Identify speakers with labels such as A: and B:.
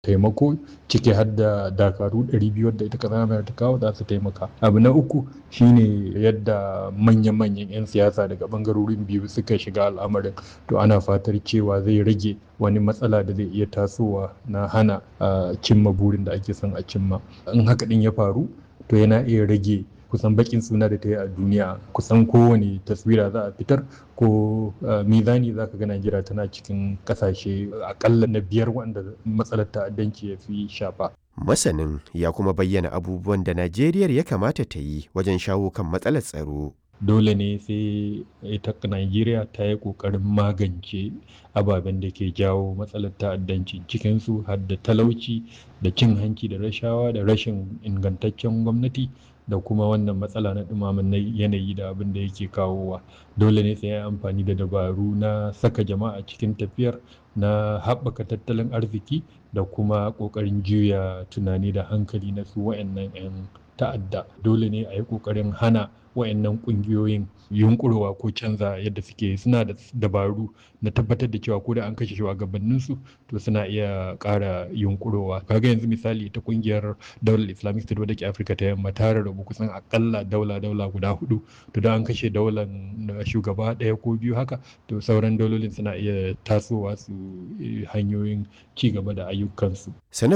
A: taimako ciki har da dakaru 200 da ita ƙasar Amurka ta kawo za su taimaka. Abu na uku shine yadda manya-manyan 'yan siyasa daga ɓangarorin biyu suka shiga al'amarin to ana fatar cewa zai rage wani matsala da zai iya tasowa na hana a cimma burin da ake son a cimma. In haka ɗin ya faru to yana iya rage kusan bakin suna da ta yi a duniya kusan kowane taswira za a fitar ko mizani za ka ga Najeriya tana cikin kasashe akalla na biyar wanda matsalar ta'addanci ya fi shafa.
B: Masanin ya kuma bayyana abubuwan da Najeriya ya kamata ta yi wajen shawo kan matsalar tsaro.
A: Dole ne sai ita Najeriya ta yi ƙoƙarin magance ababen da ke jawo matsalar ta'addanci cikinsu har da talauci da cin hanci da rashawa da rashin ingantaccen gwamnati da kuma wannan matsala na ɗumamin yanayi da abin da yake kawowa dole ne sai ya amfani da dabaru na saka jama'a cikin tafiyar na haɓaka tattalin arziki da kuma ƙoƙarin juya tunani da hankali na su wa'annan 'yan ta'adda dole ne a yi ƙoƙarin hana wa'annan ƙungiyoyin yunƙurowa ko canza yadda suke suna da dabaru na tabbatar da cewa ko da an kashe shugabanninsu to suna iya ƙara yunƙurowa kaga yanzu misali ta ƙungiyar daular islamic state wadda ke afirka ta yamma ta rarrabu kusan akalla daula daula guda hudu to da an kashe daular shugaba ɗaya ko biyu haka to sauran daulolin suna iya tasowa su hanyoyin ci gaba da ayyukansu